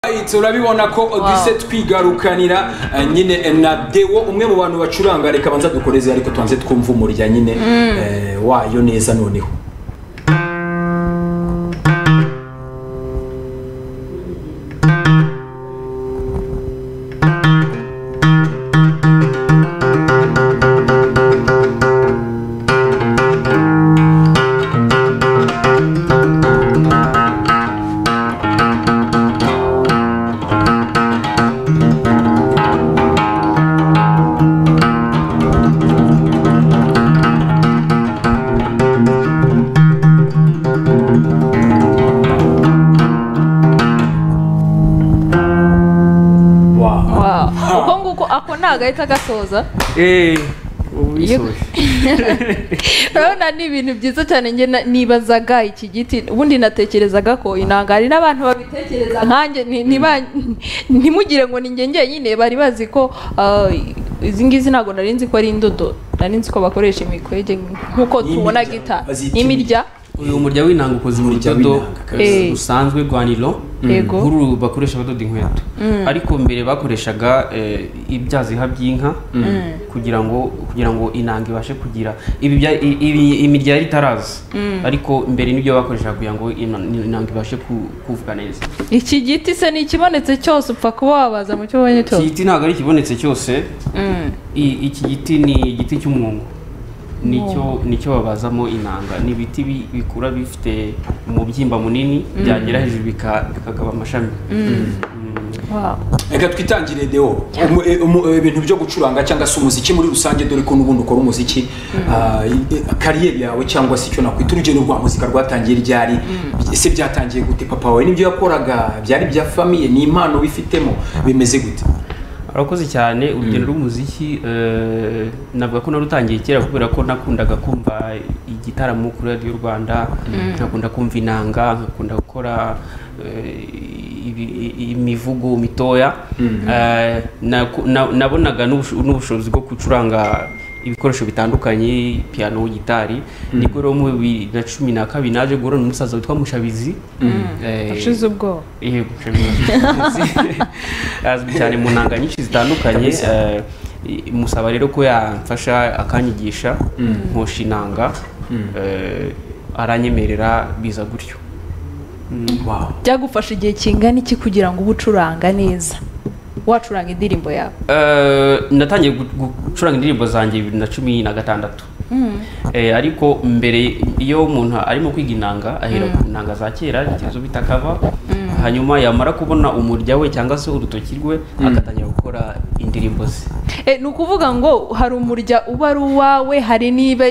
twahitse urabibona ko duhise twigarukanira eh, nyine eh, na dewo umwe mu bantu bacuranga reka banza dukoreze ariko tubanze twumve umurya nyine eh, wayo neza noneho Wow. Wow. uko nguko ako ntagahita agasoza eee ubu bisoje urabona ni ibintu byiza cyane njye na- nibazaga iki giti ubundi natekerezaga ko inanga hari n'abantu babitekereza nkanjye ni- niba- ntimugire ngo ni njye njyenyine bari bazi ko ah, izi ngizi ntabwo nari nzi ko ari indodo nari nzi ko bakoresha imikwege nk'uko N'imirya. tubona gita Bazita n'imirya uyu murya w'inanga ukoze mu Umurya rudodo w'inanga, kabisa. Eh. rusanzwe rwa nilo Yego. nk'uru bakoresha badoda inkweto ariko mbere bakoreshaga eh, ibyaziha by'inka kugira ngo kugira ngo inanga ibashe kugira ibi bya- i- ibi- imirya yari itaraza ariko mbere nibyo bakoreshaga kugira ngo ina- inanga ibashe ku- kuvuga neza iki giti se ni ikibonetse cyose upfa kuba wabaza mu cyo ubonye iki cyose giti ntabwo ari ikibonetse cyose Mm. I- iki giti ni igiti cy'umwungu nicyo nicyo babazamo inanga ni ibiti bi- bikura bifite umubyimba munini byagera hejuru bika- bikagaba amashami Wow. reka twitangire deo Umu- e- umu- e, ibintu byo gucuranga cyangwa se umuziki muri rusange dore ko n'ubundi ukora umuziki ah, i- i- kariyeri yawe cyangwa se icyo nakwita urugendo rwa muzika rwatangiye ryari ese byatangiye gute papa wawe n'ibyo yakoraga byari bya famiye ni impano wifitemo bimeze gute arakoze cyane urugendo rw'umuziki eh, navuga ko narutangiye kera kubera ko nakundaga kumva igitaramo kuri radiyo rwanda nkakunda kumva inanga nkakunda gukora eh, ibi- i- imivugo mitoya Eh, naku- na- nabonaga n'ubusho- n'ubushobozi bwo gucuranga ibikoresho bitandukanye piano gitari nibwo rero mu bibiri na cumi na kabiri naje guhura n'umusaza witwa mushabizi Eh, ashize ubwoba yego azwi cyane mu ntanga nyinshi zitandukanye eh, musaba rero ko yamfasha akanyigisha nkosha inanga eh, aranyemerera biza gutyo Wow. byagufasha igihe kingana iki kugira ngo ube ucuranga neza wacuranga indirimbo yawe Eh, natangiye gu- gu- gucuranga indirimbo zanjye bibiri na cumi na gatandatu Eh, ariko mbere iyo umuntu arimo kwiga inanga ahera ku nanga za kera izo bita kava hanyuma yamara kubona umurya we cyangwa se urutoki rwe agatangira gukora indirimbo ze Eh, ni ukuvuga ngo hari umurya uba ari uwawe hari niba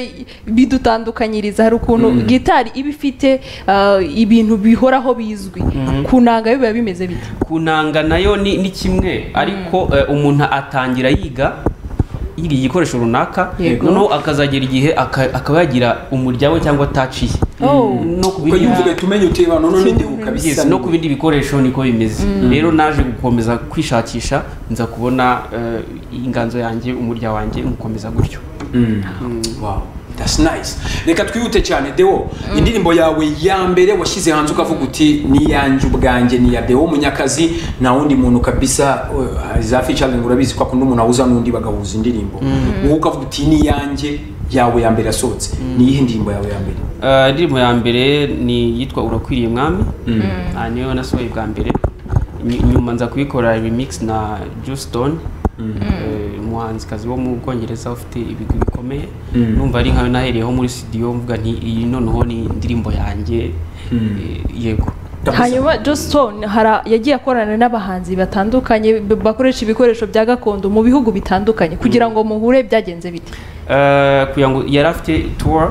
bidutandukanyiriza hari ukuntu gitari iba ifite ah, ibintu bihoraho bizwi ku nanga yo biba bimeze bite kunanga nayo ni, ni kimwe ariko eh, umuntu atangira yiga yiga igikoresho runaka Yego. noneho akazagera igihe aka- akaba yagira umurya we cyangwa ataciye Oh. no ku kuko bindi- iyi mvuga ihita umenya uti abantu none deo kabisa Yes, no ku bindi bikoresho niko bimeze rero naje gukomeza kwishakisha nza kubona eh, inganzo yanjye umurya wanjye nkomeza gutyo Wow, that's nice. Reka twihute cyane Deo, indirimbo yawe ya mbere washyize hanze ukavuga uti ni iyanjye ubwanjye ni iya Deo Munyakazi nta wundi muntu kabisa uh, za featuring urabizi ko akunda umuntu ahuza n'undi bagahuza indirimbo. Wowe ukavuga uti ni iyanjye yawe ya mbere yasohotse. Ni iyihe ndirimbo yawe ya mbere? Eh, indirimbo ya mbere ni iyitwa urakwiriye mwami Ah, niyo nasohoye bwa mbere Ny- nyuma nza kuyikora remix na Justone eh, umuhanzikazi wo mu bwongereza ufite ibigwi bikomeye numva ari nkayo nahereyeho muri studio mvuga nti iyi noneho ni indirimbo yanjye eh, yego Kabisa. hanyuma jositone yagiye akorana n'abahanzi batandukanye b- bakoresha ibikoresho bya gakondo mu bihugu bitandukanye kugira ngo muhure byagenze bite Eh, kugira ngo yari afite tour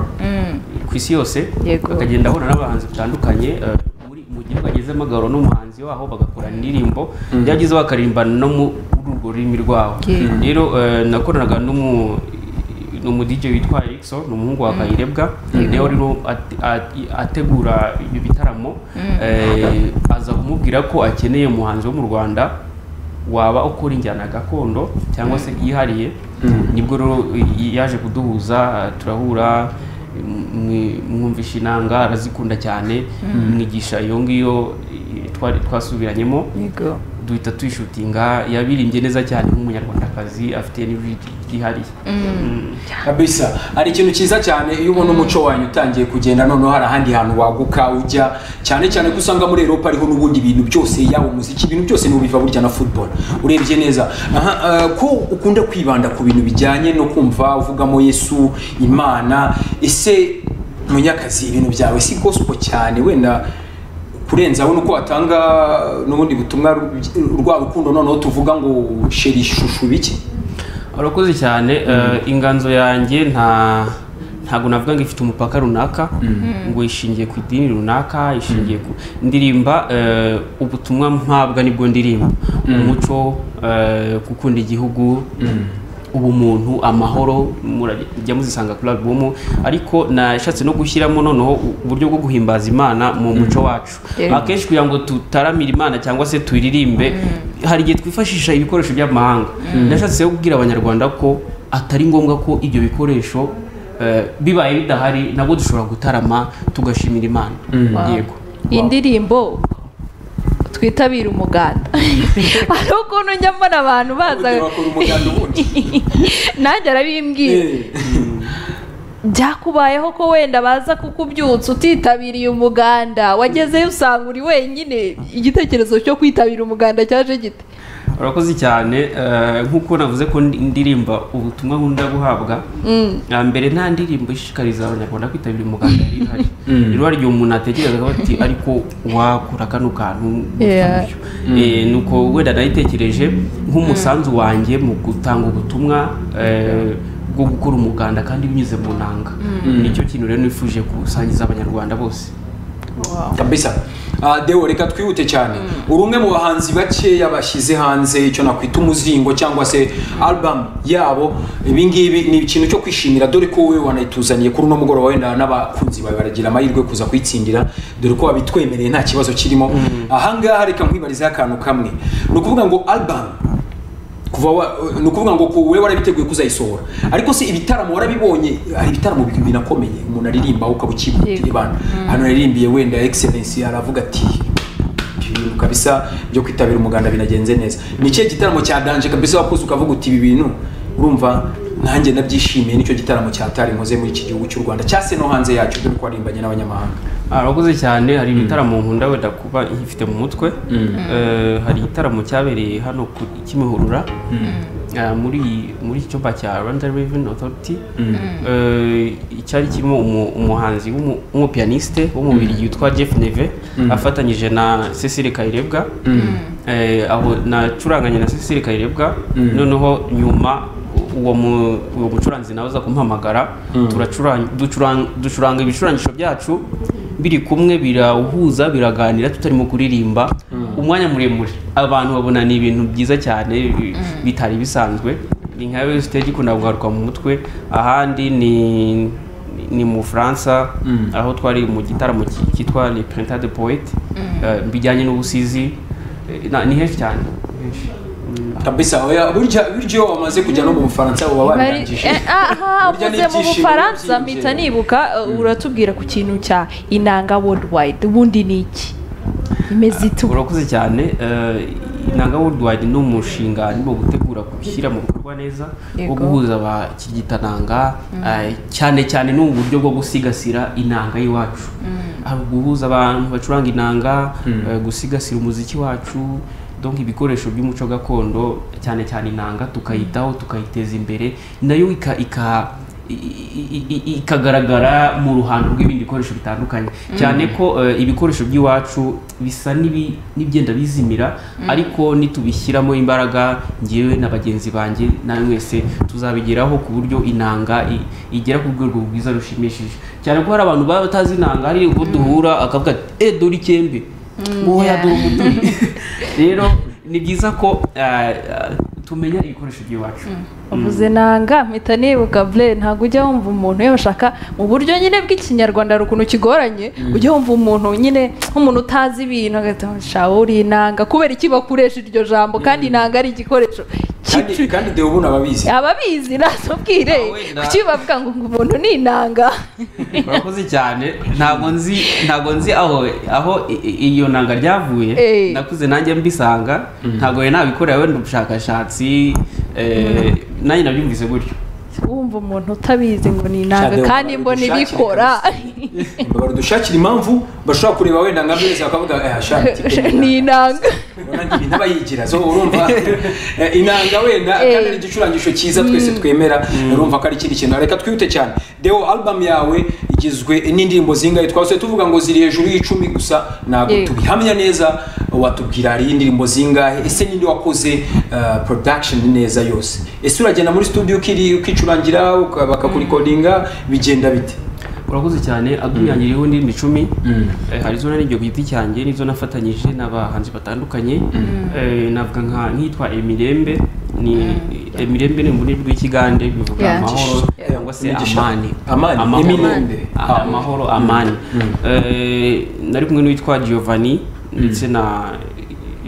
ku isi yose Yego. akagenda ahura n'abahanzi batandukanye eh, muri- mu gihugu agezemo agahura n'umuhanzi waho bagakorana indirimbo byagezeho bakaririmbana no mu urwo rurimi rwaho Yego. rero eh, nakoranaga n'umu n'umu DJ witwa Erickson ni umuhungu wa Kayirebwa niwe rero ate- ate- ategura ibyo bitaramo eh, aza kumubwira ko akeneye umuhanzi wo mu Rwanda waba ukora injyana gakondo cyangwa se yihariye nibwo rero y- yaje kuduhuza turahura mwi- mwumvisha inanga arazikunda cyane mwigisha iyo ngiyo eh, twari twasubiranyemo yego duhita tuyishutinga yabirimbye neza cyane nk'umunyarwandakazi afite n'ijwi ryihariye Mm. kabisa hari ikintu cyiza cyane iyo ubona umuco wanyu utangiye kugenda noneho hari ahandi hantu waguka ujya cyane cyane ko usanga muri Europa ariho n'ubundi ibintu byose yaba umuziki ibintu byose ni ubiva burya na football urebye neza aha eh, ko ukunda kwibanda ku bintu bijyanye no kumva uvugamo Yesu Imana ese munyakazi ibintu byawe si gospel cyane wenda kurenzaho nuko watanga n'ubundi butumwa rw- rwa rukundo noneho tuvuga ngo sheri ishusho bike urakoze cyane eh, inganzo yanjye nta ntabwo navuga ngo ifite umupaka runaka ngo ishingiye ku idini runaka ishingiye ku ndirimba eh, ubutumwa mpabwa nibwo ndirimba umuco eh, gukunda igihugu ubumuntu amahoro murajya muzisanga kuri alubumu ariko nashatse no gushyiramo noneho u- uburyo bwo guhimbaza imana mu muco wacu Yeah. akenshi kugira ngo tutaramire imana cyangwa se tuyiririmbe hari igihe twifashisha ibikoresho by'amahanga nashatse kubwira abanyarwanda ko atari ngombwa ko ibyo bikoresho eh, bibaye bidahari nabwo dushobora gutarama tugashimira imana yego indirimbo twitabire umuganda hari ukuntu njya mbona abantu baza Ubundi bakora umuganda ubundi. nanjye arabimbwira byakubayeho ko wenda baza kukubyutsa utitabiriye umuganda wagezeyo usanga uri wenyine igitekerezo cyo kwitabira umuganda cyaje gite urakoze cyane eh, nk'uko navuze ko ndi- ndirimba ubutumwa nkunda guhabwa na mbere nta ndirimbo ishishikariza abanyarwanda kwitabira umuganda yari ihari rero hari igihe umuntu atekerezaga bati ariko wakora kano kantu gutya Yeah. gutyo." Eh, nuko wenda nayitekereje nk'umusanzu wanjye mu gutanga ubutumwa eh, bwo gukora umuganda kandi binyuze mu nanga nicyo kintu rero nifuje gusangiza abanyarwanda bose kabisa Ah, deo reka twihute cyane uri umwe mu bahanzi bakeya bashyize hanze icyo nakwita umuzingo cyangwa se album yabo ibingibi ni ikintu cyo kwishimira dore ko wowe wanayituzaniye kuri uno mugoroba wenda n'abakunzi bawe baragira amahirwe kuza kuyitsindira dore ko wabitwemereye nta kibazo kirimo ahangaha reka nkwibarizeho akantu kamwe ni ukuvuga ngo album kuva wa- ni ukuvuga ngo wowe warabiteguye kuzayisohora ariko se ibitaramo warabibonye hari ibitaramo bi- binakomeye umuntu aririmba ukaba ukibutira ibana hano yaririmbiye wenda excellence aravuga ati ibintu kabisa byo kwitabira umuganda binagenze neza ni ikihe gitaramo cya danje kabisa wakoze ukavuga uti ibi bintu urumva nanjye nabyishimiye nicyo gitaramo cyatari nkoze muri iki gihugu cy'u rwanda cyase no hanze yacyo dore ko warimbanye n'abanyamahanga arakoze cyane hari ibitaramo nkunda wenda kuba ifite mu mutwe Eh, hari igitaramo cyabereye hano ku kimihurura Eh, muri muri iki cyumba cya Rwanda Revenue Authority Eh, cyari kirimo umu- umuhanzi w'umu- w'umupiyaniste wo mu Bubiligi witwa Jeff Neve afatanyije na Cecile Kayirebwa Eh, aho nacuranganye na Cecile Kayirebwa noneho nyuma uwo mu- uwo mucuranzi nawe uza kumpamagara turacuranga- ducurang- ducuranga ibicurangisho byacu biri kumwe birahuza biraganira tutarimo kuririmba umwanya muremure abantu babona ni ibintu byiza cyane bi- bitari bisanzwe ni nka Royal stage ikunda kugaruka mu mutwe ahandi ni ni mu Bufaransa aho twari mu gitaramo ki- cyitwa Le Printemps de Poète eh, bijyanye n'ubusizi Eh, na- ni henshi cyane henshi. kabisa oya burya burya iyo wamaze kujya no mu bufaransa baba Bari- babirangije Eh, aha Burya ni uvuze mu ibyishimo bufaransa byinjiye. mpita nibuka eh, uratubwira ku kintu cya inanga worldwide ubundi ni iki imeze itu urakoze cyane eh, inanga worldwide ni umushinga arimo gutegura gushyira mu bikorwa neza wo Yego. guhuza abakigitananga eh, cyane cyane ni uburyo bwo gusigasira inanga y'iwacu hari guhuza abantu bacuranga inanga eh, gusigasira umuziki wacu donc ibikoresho by'umuco gakondo cyane cyane inanga tukayitaho tukayiteza imbere nayo ika- ika i- i- i- i- ikagaragara mu ruhando rw'ibindi bikoresho bitandukanye cyane ko eh, ibikoresho by'iwacu bisa n'ibi- n'ibyenda bizimira ariko nitubishyiramo imbaraga ngewe na bagenzi banjye na mwese tuzabigeraho ku buryo inanga i- igera ku rwego rwiza rushimishije cyane ko hari abantu baba batazi inanga hari ubwo duhura akavuga ati eh dore icyembe wowe dore umuduri rero ni byiza ko eh, eh, tumenya ibikoresho by'iwacu uvuze nanga mpita nibuka ble ntabwo ujya wumva umuntu yabashaka mu buryo nyine bw'ikinyarwanda hari ukuntu kigoranye ujya wumva umuntu nyine nk'umuntu utazi ibintu agahita shawo uri inanga kubera iki bakoresha iryo jambo kandi inanga ari igikoresho kandi kandi deo ubu ababizi ababizi nazubwire Ah, wenda. kuki bavuga ngo ngo umuntu ni inanga urakoze cyane ntabwo nzi ntabwo nzi aho aho i- i- iyo nanga ryavuye Eh. nakuze nanjye mbisanga ntabwo yari nabikorera wenda ubushakashatsi eh, nanjye nabyumvise gutyo wumva umuntu utabizi ngo ni inanga Shadow, kandi mbona ubushakire ibikora badushakira impamvu bashobora kureba wenda nka mbere bakavuga eh ashaka ni inanga n'abayigira zo urumva Eh, inanga wenda Eh. kandi ari igicurangisho cyiza twese twemera urumva ko ari ikindi kintu reka twihute cyane deo album yawe igizwe n'indirimbo zingahe twase tuvuga ngo ziri hejuru y'icumi gusa ntabwo Yego. tubihamya neza watubwira hari indirimbo zingahe ese ninde wakoze eh, production neza yose ese uragenda muri studio ukiri ukicurangira uka- bakakurekodinga bigenda bite urakoze cyane album yanjye iriho indirimbo icumi Mm. Eh, hari izo nari ku giti cyanjye n'izo nafatanyije n'abahanzi batandukanye Eh, navuga nka nk'itwa emirembe ni emirembe ni ururimi rw'ikigande bivuga Yeah. amahoro Yeah. cyangwa se Imigisha. amani Amani, Emirembe. Ah, amahoro amani Eh, nari kumwe n'uwitwa giovanni ndetse na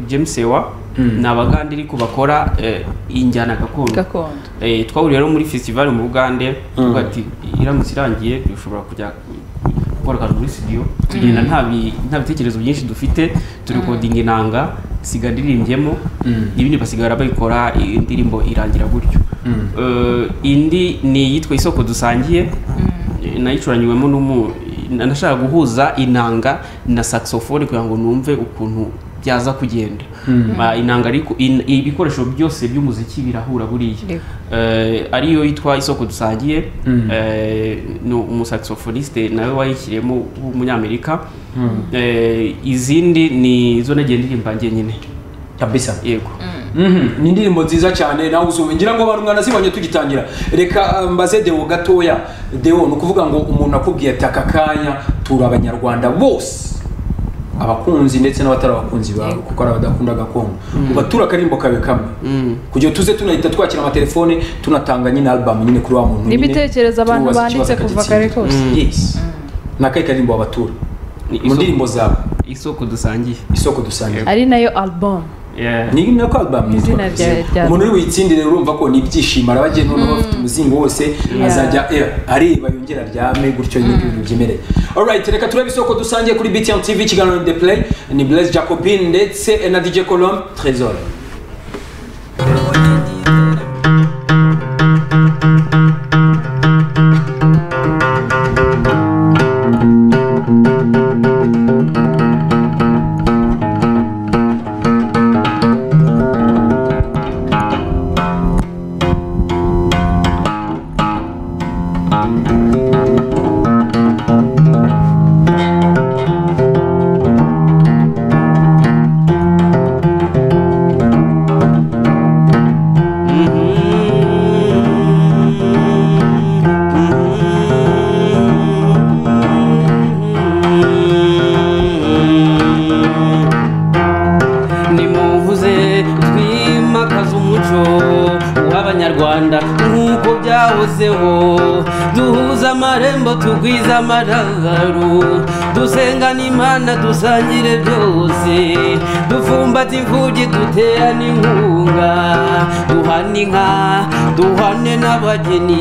james sewa ni abagande ariko bakora eh, injyana gakondo gakondo Eh, twahuriye rero muri festival mu Bugande tuvuga ati iramutse irangiye dushobora kujya gukora akantu muri studio tugenda nta bi- nta bitekerezo byinshi dufite turekodinga inanga siga ndirimbyemo ibindi basigara bayikora i- indirimbo irangira gutyo Eh, indi ni iyitwa isoko dusangiye eh, nayicuranyiwemo n'umu na- nashaka guhuza inanga na saxophone kugira ngo numve ukuntu byaza kugenda Ba- inanga ariko in- ibikoresho byose by'umuziki birahura buriya Yego. Eh, ariyo yitwa isoko dusangiye eh, ni umusaxophoniste nawe wayishyiriyemo w'umunyamerika Eh, izindi ni zo nagiye ndirimba njyenyine kabisa yego Mhm, ni indirimbo nziza cyane nawe uzumva ngira ngo abantu mwanazibonye tugitangira reka eh, mbaze deo gatoya deo ni ukuvuga ngo umuntu akubwiye ati aka kanya tura abanyarwanda bose abakunzi ndetse n'abatari abakunzi bawe kuko ari abadakunda gakondo ubatura akaririmbo kawe kamwe kugira ngo tuze tunahita twakira amatelefone tunatanga nyine album nyine kuri wa muntu nyine, N'ibitekerezo abantu tumubaza banditse ikibazo kuva akagitsinda. kare kose. Mm. Yes. ni akahe karirimbo wabatura Ni mu isoko- ndirimbo zawe isoko dusangiye isoko dusangiye ari nayo album Yeah. ni nako album Izina yitwa rya- Kabisa. rya- umuntu uri buyitsindire urumva ko ni ibyishimo araba agiye noneho afite umuzingo wose azajya eh, areba yongera aryame gutyo n'ibindi bintu byemereye alright reka turebe isoko dusangiye kuri btn tv ikiganiro ni the play ni blaise jacobin ndetse na dj colombe trésor nimuvuze twimakaze umuco w'abanyarwanda nk'uko byahozeho duhuza amarembo tugwiza amarangaro dusengana imana dusangire byose dufumbata imfubyi duterane inkunga duhana inka duhane n'abageni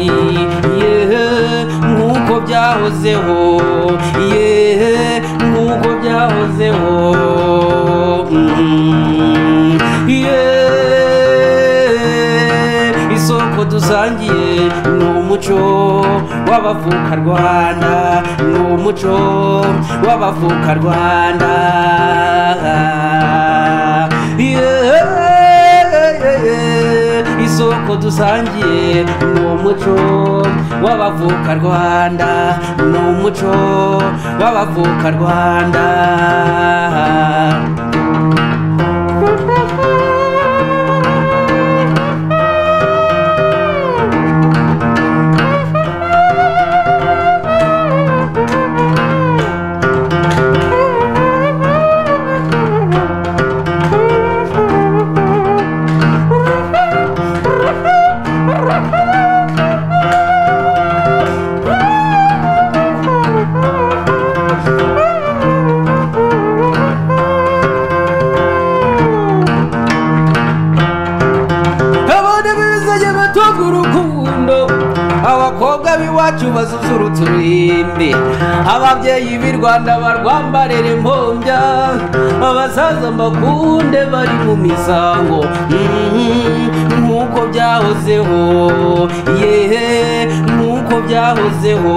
yehe nk'uko byahozeho yehe nk'uko byahozeho Mm, yeah. isoko dusangiye ni umuco w'abavukarwanda ni umuco w'abavukarwanda Yeah. isoko dusangiye ni umuco w'abavukarwanda ni umuco w'abavukarwanda iwacu bazuzurutse ururimi ababyeyi b'i rwanda barwambarire impombya abasaza mbakunde bari mu misango Mhm, nk'uko byahozeho yehe nk'uko byahozeho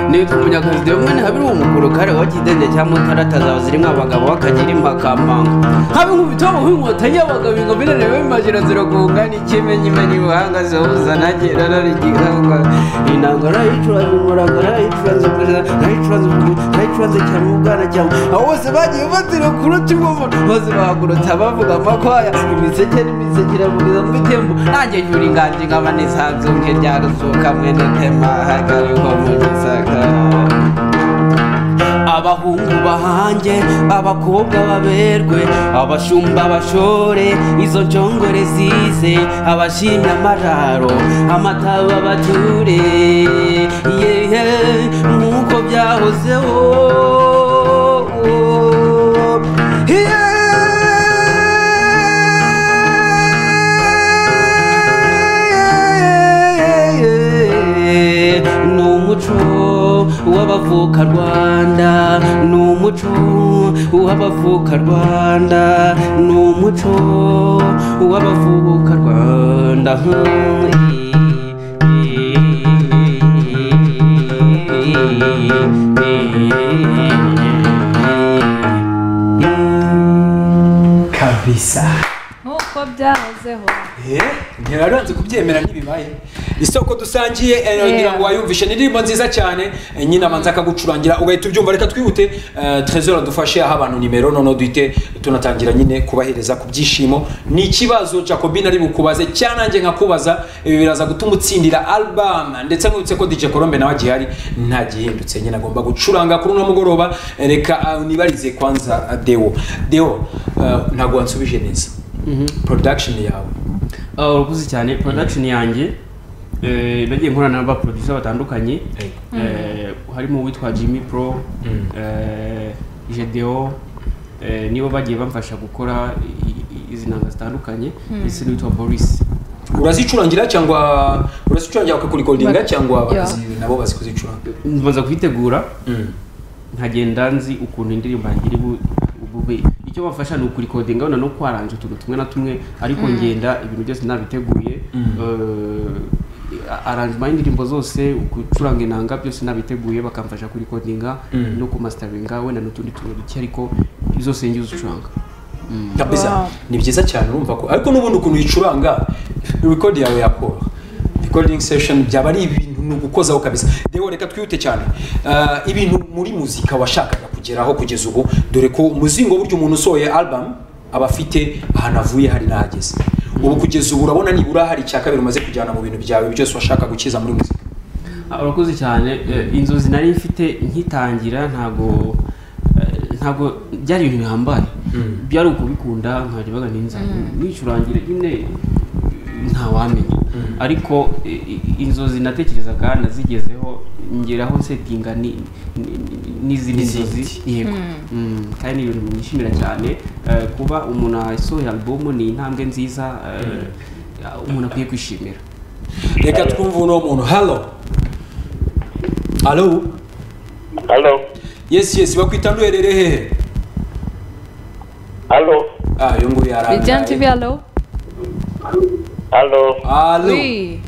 nitwa umunyakazi dewe mwene habiri uwo mukuru kare wa kidende cya mutara atazaza zirimo abagabo bakagira impakamanga habe nkubita nk'inkotanyi y'abagabo ngo birarebe bimajira ziragunga n'ikimenyimenyi ubuhanga zihuza nagera narigira inanga narayicuranze umuranga narayicuranze perezida narayicuranze umukuru narayicuranze cyane ubwana cyane abo bose bagiye bazira kuruta imbovu bose bahagurutse bavuga amakwaya imiseke n'imiseke iravugiza mu bitembo nanjye nyura inganje nkaba nisanzwe rya ruzuka mwene tema hagariho mu gisagara abahungu bahange abakobwa baberwe abashumba bashore izo njongore zize abashimye amararo amataba bature yehe nk'uko byahozeho Yeee, ni umuco w'abavuka rwanda ni umuco w'abavuka rwanda ni umuco w'abavuka rwanda kabisa nk'uko byahozeho ntiraranze kubyemera ntibibaye isoko dusangiye eh, Yeah. ngira ngo wayumvishe ni indirimbo nziza cyane eh, nyine abanza akagucurangira ugahita ubyumva reka twihute trezor dufashe aho abantu nimero noneho duhite tunatangira nyine kubahereza ku byishimo ni ikibazo jacobin ari bukubaze cyanange nkakubaza ibi biraza gutuma utsindira album ndetse nurutse ko dj colombe nawe agihari nta gihindutse nyine agomba gucuranga kuri uno mugoroba Eh, reka ah, unibarize kwanza ah, deo deo eh, ntabwo wansubije neza production yawe Ah, urakoze cyane production yanjye eh, nagiye nkorana n'abaproducer batandukanye Hey. eh, harimo uwitwa Jimmy Pro Mm. eh, Jedeo eh, nibo bagiye bamfasha gukora i- i- izi nanga zitandukanye ndetse n'uwitwa Boris urazicurangira cyangwa urazicurangira bakakurekodinga Bak- cyangwa Yeah. bakazi- nabo bazi kuzicuranga mbanza kuyitegura nkagenda nzi ukuntu indirimbo yanjye iri bu- bube icyo bafasha ni ukurikodinga wenda no kwaranje utuntu tumwe na tumwe ariko ngenda ibintu byose nabiteguye Mm. Eh, aranjima y'indirimbo zose gucuranga inanga byose nabiteguye bakamfasha kurikodinga Mm. no kumasitaringa wenda n'utundi tuntu duke ariko zose njye uzucuranga kabisa Wow. ni byiza cyane urumva ko ariko n'ubundi ukuntu uyicuranga record yawe yakora recording session byaba ari ibintu ni ugukozaho kabisa rero reka twihute cyane Ah, ibintu muri muzika washakaga kugeraho kugeza ubu dore ko umuzingo burya umuntu usohoye album aba afite ahantu avuye hari n'ahageze ubu kugeza ubu urabona nibura hari icya kabiri umaze kujyana mu bintu byawe byose washaka gukiza muri muzika Ah, urakoze cyane Eh, inzozi nari mfite nkitangira ntabwo eh, ntabwo byari ibintu bihambaye Mm. byari ukubikunda nkajyaga ninza nicurangire nyine ntawamenya ariko eh, i- inzozi natekerezaga nazigezeho ngeraho nsetinga ni- ni- n'izindi nzozi yego Mm, kandi ni ibintu nishimira cyane Eh, kuba umuntu asohoye alubumu ni intambwe nziza eh, umuntu akwiye kwishimira reka twumve uno muntu halo halo Halo, yes yes bakwita nduherere hehe halo, ah uyu nguyu bijyana tivi yarangaye alo halo. halo Wi.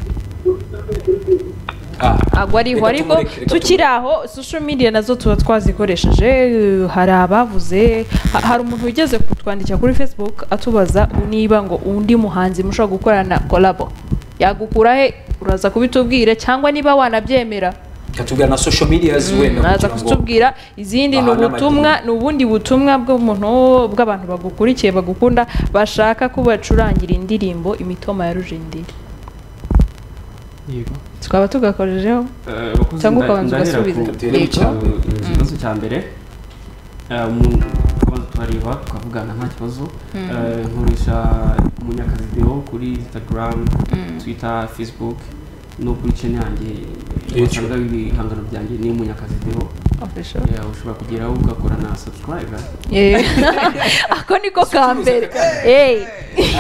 ah agwa ariho Reka ariko tumureke, reka tukiri aho social media nazo tuba twazikoresheje eh, hari abavuze ha- hari umuntu wigeze kutwandikira kuri facebook atubaza niba ngo undi muhanzi mushobora gukorana kolabo yagukura he uraza kubitubwira cyangwa niba wanabyemera reka tubwira na social media wenda naza kugira ngo kutubwira izindi ni bahane ubutumwa ni ubundi butumwa bw'umuntu bw'abantu bagukurikiye bagukunda bashaka ko bacurangira indirimbo imitoma ya rujindiri yego tukaba tugakojejeho Eh, abakozi Cyangwa nda- ukabanza ndahera ugasubiza. ku- Duhere mu Yego. cya mbere. ku kibazo cya mbere Eh, mu- tukabanza tukareba tukavugana nta kibazo Eh, nkoresha umunyakazi deo kuri instagram twitter facebook no kuri channel yanjye YouTube. wasanga ibihangano byanjye ni umunyakazi deo official Yeah, ushobora kugeraho ugakora na subscribe Eh. ako niko ka mbere Eh.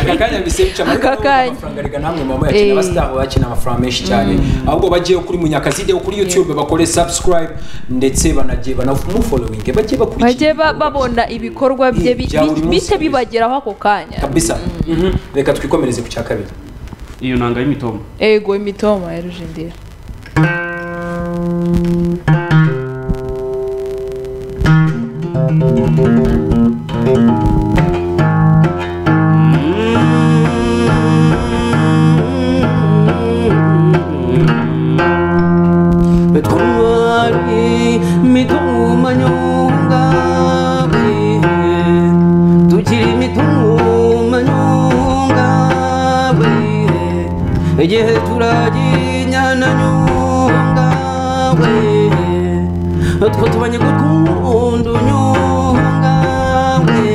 aka kanya mbese bica muri Aka kano kanya. amafaranga arega namwe mama yakina Eh. abasitaho bakina amafaranga menshi cyane ahubwo bagiye kuri munyakazi de kuri youtube bakore subscribe ndetse banagiye banamufollowing bajye bajye ba- bakurikira babona ibikorwa bye Eh, bi- bya buri bi- munsi bihite kabisa. bibageraho ako kanya kabisa Mhm. reka twikomereze ku cya kabiri iyo nanga y'imitombo ego imitoma ya rujindira twari mitumanyungabe tukiri mitumanyungabe igihe turaginyana nyungabe utwo tubanye gukunda nyungabe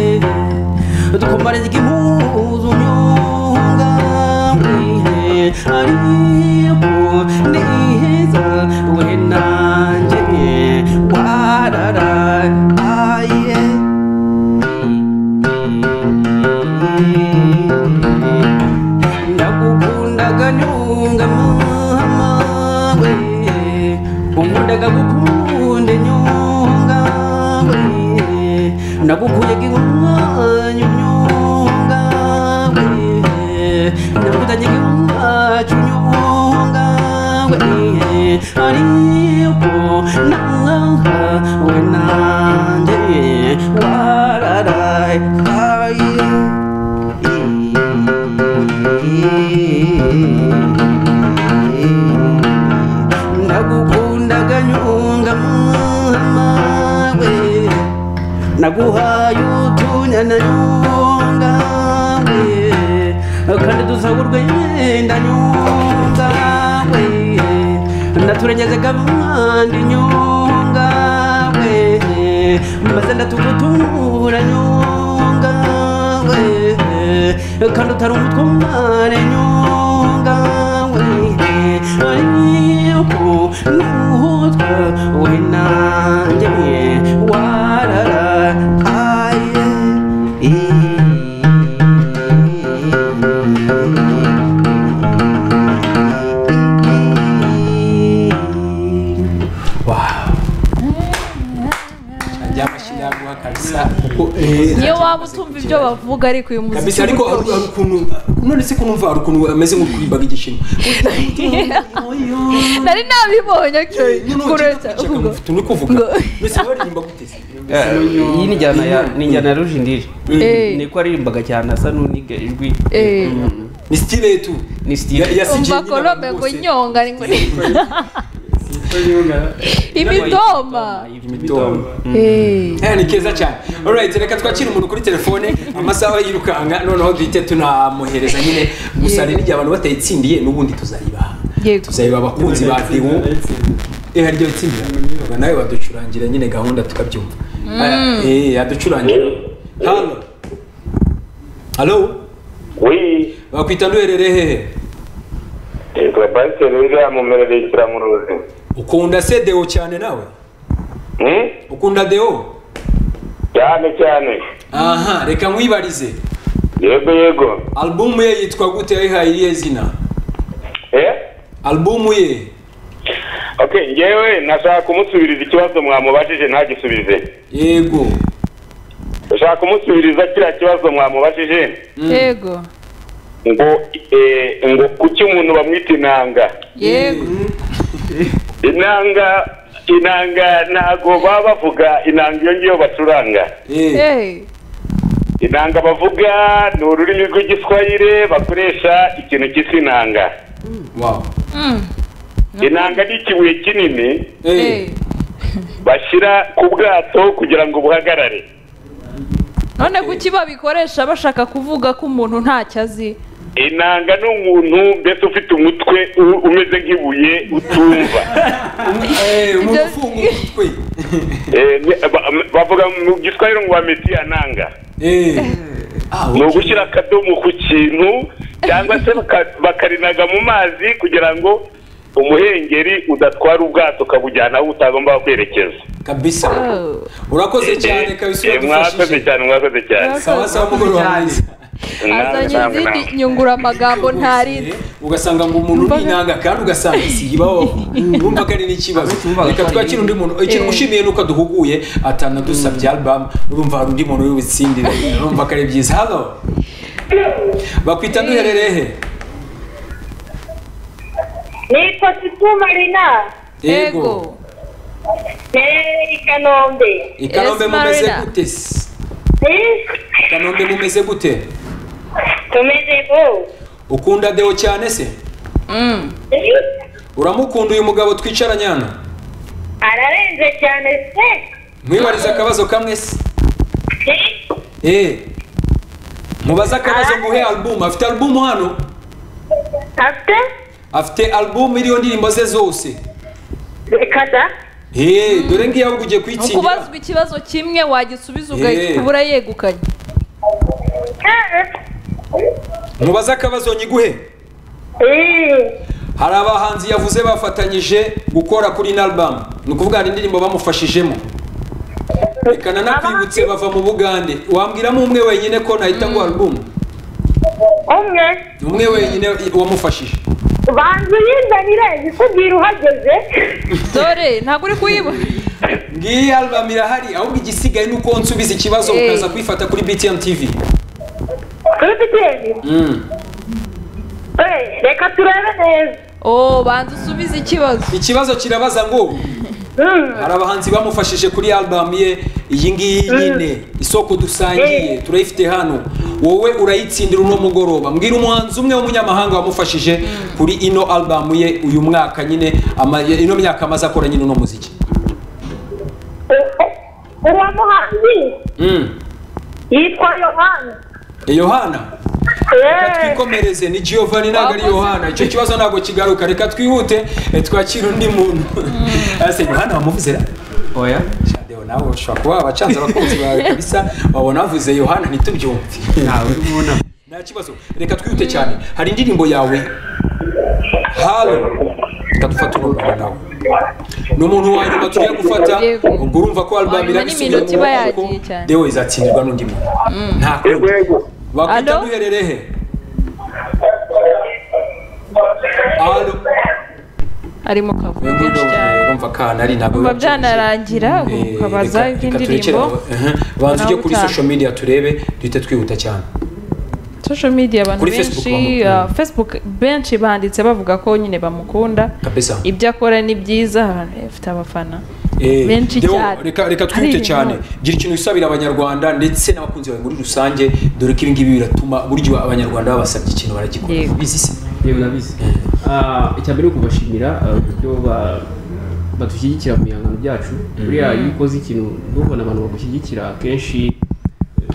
dukomara igihuzu nyungabe ariko niheza we nanjye wararaye ndagukundaga nyunga mama we unkundaga gukunde nyunga we ndagukuyaga inkwanya nyunga we ndagutanyaga inkwacyo nyunga we ariko nanga we nanjye wararaye ndagukundaga nyunga mama we naguhaye utunyana nyunga we kandi dusahurwe yenda nyunga we ndaturengeze kandi nyunga we maze ndatugutura nyunga we kandi utari umutwe umare nyunga we ariko nuhutwa we nanjye wararaye Wow. Amashyi yaguha kabisa kuko eh, niyo waba utumva ibyo bavuga ariko uyu muziki kabisa ariko uryoshye. hari ukuntu none se kunumva hari ukuntu ameze nk'ukuribaga igishima nari nabibonye actually kurenza uvuga uri kuvuga Ngo- mbese baririmba guteze iyi ni njyana ya ni njyana ya rujindiri Eh. niko aririmbaga cyane asa n'uniga ijwi Eh. ni stile tu Ni style. Ya- ya umva CJ nyine kolobe abantu ngo bose. nyonga ni ngo ni imitoma Imitoma. Eh. Eh, ni keza cyane alright reka twakire umuntu kuri telefone amasaha yirukanga noneho duhite tunamuhereza nyine gusa rero igihe abantu batayitsindiye n'ubundi tuzaribaha Yego. tuzariba abakunzi ba dewo eh hari ryo tsindira ubwo nawe waducurangira nyine gahunda tukabyumva eh yaducurangira hano halo Oui, bakwita nduherere hehe yitwa Pasiteri William Mumerere Kiramuruzi. ukunda se dewo cyane nawe Hmm? ukunda dewo Cyane cyane. aha reka nkwibarize Yego yego. albumu ye yitwa gute yayihaye irihe zina Eh? albumu ye Okay, ngewe nashaka kumusubiriza ikibazo mwamubajije ntagisubize. yego Nashaka kumusubiriza kiriya kibazo mwamubajije yego ngo eh, ngo kuki umuntu bamwita inanga. yego Inanga inanga ntago baba bavuga inanga iyo ngiyo bacuranga. Eh, Eh. Inanga bavuga ni ururimi rw'igiswahili bakoresha ikintu cyitwa inanga. wow. Mm. Inanga ni ikibuye kinini Eh, Eh. bashyira ku bwato kugira ngo buhagarare. none kuki babikoresha bashaka kuvuga ko umuntu ntacyo azi Inanga ni umuntu mbese ufite umutwe u- umeze nk'ibuye utumva. eh, umuntu Ibyo- ufunga umutwe Eh, ni- ba- bavuga mu giswahili ngo bameti inanga. Eh. Ah, Ni okay. ugushyira akadomo ku kintu cyangwa se baka- bakarinaga mu mazi kugira ngo umuhengeri udatwara ubwato ukabujyana aho utagomba kwerekeza. kabisa Oh. urakoze cyane kabisa Eh, mwakoze uradufashije cyane mwakoze cyane Mwakoze. sawa sawa umugoroba mwiza namwe azanye namwe izindi namwe nyunguramagambo ntarinze ugasanga ngo umuntu Mbaga- n'inanga kandi ugasanga isibaho wumva ko ari n'ikibazo Wumvaga reka ko ari- twakire undi muntu ikintu Eh. ushimiye ni uko duhuguye atanadusabye album urumva hari undi muntu w'ibitsindire urumva ko ari byiza hano bakwita duherereye he ni kosituma rina yego herereye i kanombe i kanombe Yes, mumeze Marina. gute se Eh, i kanombe mumeze gute tumeze go ukunda deo cyane se Mm. Eh, uramukunda uyu mugabo twicaranye hano ararenze cyane se mwibariza akabazo kamwe se Eh, Eh. mubaze akabazo muhe album afite album hano afite afite album iriho indirimbo ze zose reka da Eh, dore ngiyo ahubwo ugiye ni kuyitsindira ukubazwa ikibazo kimwe wagisubiza Eh. ugahita ubura yegukanye Ah, mubaze akabazo nyiguhe eh, hari abahanzi yavuze bafatanyije gukora kuri ino album ni ukuvuga hari indirimbo bamufashijemo reka nanakwibutse bava mu bugande wambwiramo umwe wenyine ko nahita ngo album umwe umwe wenyine wamufashije banza uyinzanire ikubwira uhageze dore ntabwo uri kuyibona ngiyi album irahari ahubwo igisigaye ni uko nsubiza ikibazo Eh. ukaza kwifata kuri btm tv kuri biteni Mm. Eh, reka turebe neza oh banza usubize ikibazo ikibazo kirabaza ngo Mm, hari abahanzi bamufashije kuri album ye iyi ngiyi nyine isoko dusangiye Mm. turayifite hano wowe urayitsindira uno mugoroba mbwira umuhanzi umwe w'umunyamahanga wamufashije kuri ino album ye uyu mwaka nyine ama- ino myaka amaze akora nyine uno muziki eh, eh, uwo muhanzi Mm. yitwa yohani Eh, yohana reka twikomereze ni giovanni ntabwo ari Wakoze. yohana icyo kibazo ntabwo kigaruka reka twihute eh, twakire undi muntu ese yohana wamuvuze ra oya Shadeo nawe ushobora kuba wabacanze abakunzi bawe kabisa wabona bavuze yohana ntitubyumve ntawe ubona nta kibazo reka twihute cyane hari indirimbo yawe halo reka dufate urumva nawe ni umuntu wa nyuma tugiye gufata Yego. ubwo urumva ko Wa album nyuma irabisubiye n'iminota mu iba maboko yagiye cyane. dewe izatsindirwa n'undi muntu nta kundi yego bakwita Alo? duherere he halo ari mu kavuyo Uyu nguyu kenshi cyane urumva kana ari ntabwo biba biba byanarangira Eh, ukabaza reka- reka turekere iby'indirimbo aho- ehe. banza ujye kuri utaha. social media turebe duhite twihuta cyane social media abantu Kuri Facebook benshi bamukunda. ah, facebook benshi banditse bavuga ko nyine bamukunda kabisa ibyo akora ni byiza abantu bafite abafana Eh, benshi Deo, cyane reka reka twihute Aririmba. cyane gira ikintu wisabira abanyarwanda ndetse n'abakunzi bawe muri rusange dore ko ibi ngibi biratuma buryo abanyarwanda babasabye ikintu baragikora Yego. bizi se yewe urabizi Ah, icya mbere ni ukubashimira ah, uburyo ba- badushyigikira mu bihangano byacu buriya iyo ukoze ikintu ntubone abantu bagushyigikira akenshi eh,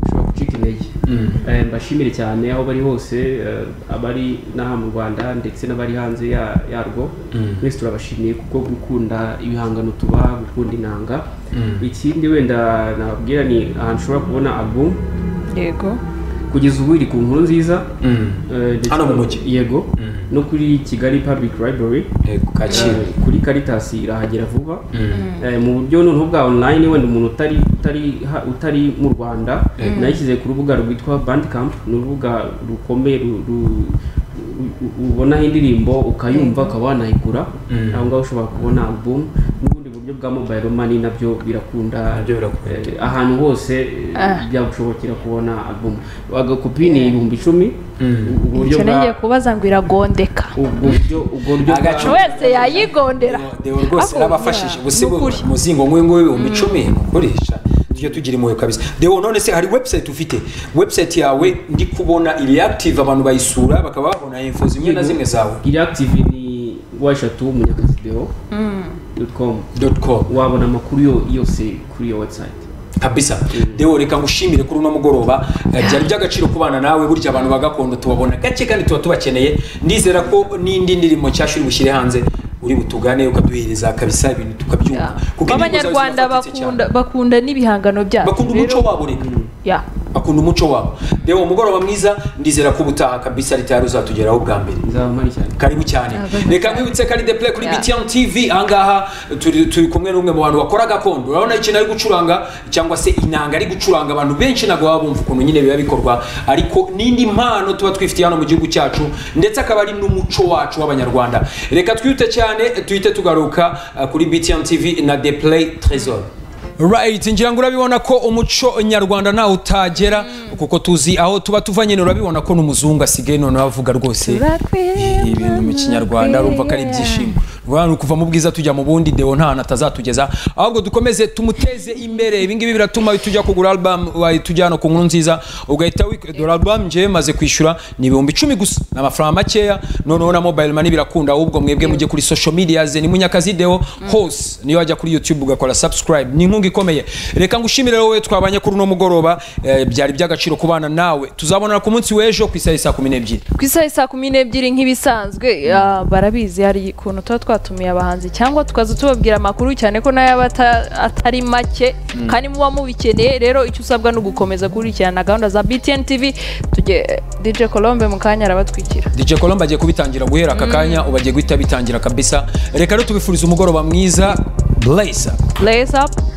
ushobora gucika intege Mm. Eh, mbashimire cyane aho bari hose eh, abari n'aha mu rwanda ndetse n'abari hanze ya- yarwo Mm. twese turabashimiye kuko gukunda ibihangano tuba gukunda inanga Mm. ikindi wenda nababwira ni ahantu ushobora kubona album yego kugeza ubu iri ku nkuru nziza Mm. Eh, ndetse Hano mu no- mujyi? yego Mm. no kuri kigali public library Yego, kacyiru eh, kuri caritas irahagera vuba Mm. Eh, mu buryo noneho bwa online wenda umuntu utari utari ha- utari mu rwanda nayishyize ku rubuga rwitwa bandcamp ni urubuga rukomeye ru- ru- u- u- ubonaho indirimbo ukayumva ukaba wanayigura Mm. aho ngaho ushobora kubona album n'ubundi buryo bwa mobile money nabyo birakunda Nabyo birakunda. Eh, ahantu hose eh, Ah. byagushobokera kubona album agakopi ni ibihumbi icumi Mm. ubwo buryo icyo bwa- nongeye kubaza ngo iragondeka ubwo buryo ubwo buryo bwa- Agacu- wese yayigondera Deo- Deo rwose Ako- n'abafashije ya, ubuse ni ukuri. umuzingo nk'uyu nguyu ibihumbi icumi ni ukoresha tujye tugira impuhwe kabisa Deo none se hari website ufite website yawe ndi kubona iri active abantu bayisura bakaba babona info zimwe na Yego. zimwe zawe iri active ni wa eshatu munyakazi deo dot com dot com wabona amakuru yo- yose kuri iyo website kabisa rero reka ngushimire kuri uno mugoroba Eh, byari by'agaciro kubana nawe burya abantu ba gakondo tubabona gake kandi tuba tubakeneye ndizera ko n'indi ndirimbo nshyashya uri bushyire hanze uri butugane ukaduhereza kabisa ibintu tukabyumva abanyarwanda zirafatika cyane. bakunda bakunda n'ibihangano byacu bakunda umuco rero- wabo reka ya bakunda umuco wabo reba umugoroba mwiza ndizera ko ubutaha kabisa leta yari uzatugeraho bwa mbere nzaba mpari cyane karibu cyane reka nkwibutse ko ari de play kuri Yeah. btn tv ahangaha turi turi kumwe n'umwe mu bantu bakora gakondo urabona ikintu ari gucuranga cyangwa se inanga ari gucuranga abantu benshi ntabwo baba bumva ukuntu nyine biba bikorwa ariko n'indi mpano tuba twifitiye hano mu gihugu cyacu ndetse akaba ari n'umuco wacu w'abanyarwanda reka twihute cyane tuhite tugaruka uh, kuri btn tv na de play tresor Right, ngira ngo urabibona ko umuco nyarwanda ntawe utagera kuko tuzi aho tuba tuva nyine urabibona ko n'umuzungu asigaye noneho avuga rwose Turakwemera, ibintu mu kinyarwanda urumva ko ari ibyishimo rwanda ni ukuva mu bwiza tujya mu bundi deo nta hantu atazatugeza ahubwo dukomeze tumuteze imbere ibi ngibi biratuma tujya kugura album tujya hano ku nkuru nziza ugahita wik- dore album ngewe maze kwishyura ni ibihumbi icumi gusa ni amafaranga makeya noneho na mobile money birakunda ahubwo mwebwe mujye kuri social media ze ni munyakazi deo hose niyo wajya kuri youtube ugakora subscribe ni inkunga ikomeye reka ngushimire wowe twabanye kuri uno mugoroba eh, byari iby'agaciro kubana nawe tuzabonana ku munsi w'ejo ku isaha y'i saa kumi n'ebyiri ku isaha ya saa kumi n'ebyiri nk'ibisanzwe ah, barabizi hari ukuntu tuba twatumiye abahanzi cyangwa tukaza tubabwira amakuru cyane ko nayo aba ata- atari make kandi muba mubikeneye rero icyo usabwa ni ugukomeza gukurikirana gahunda za btn tv tujye dj colombe mu kanya arabatwikira DJ Colombe agiye kubitangira guhera aka kanya ubu agiye guhita abitangira kabisa reka rero tubifurize umugoroba mwiza blazer blaze up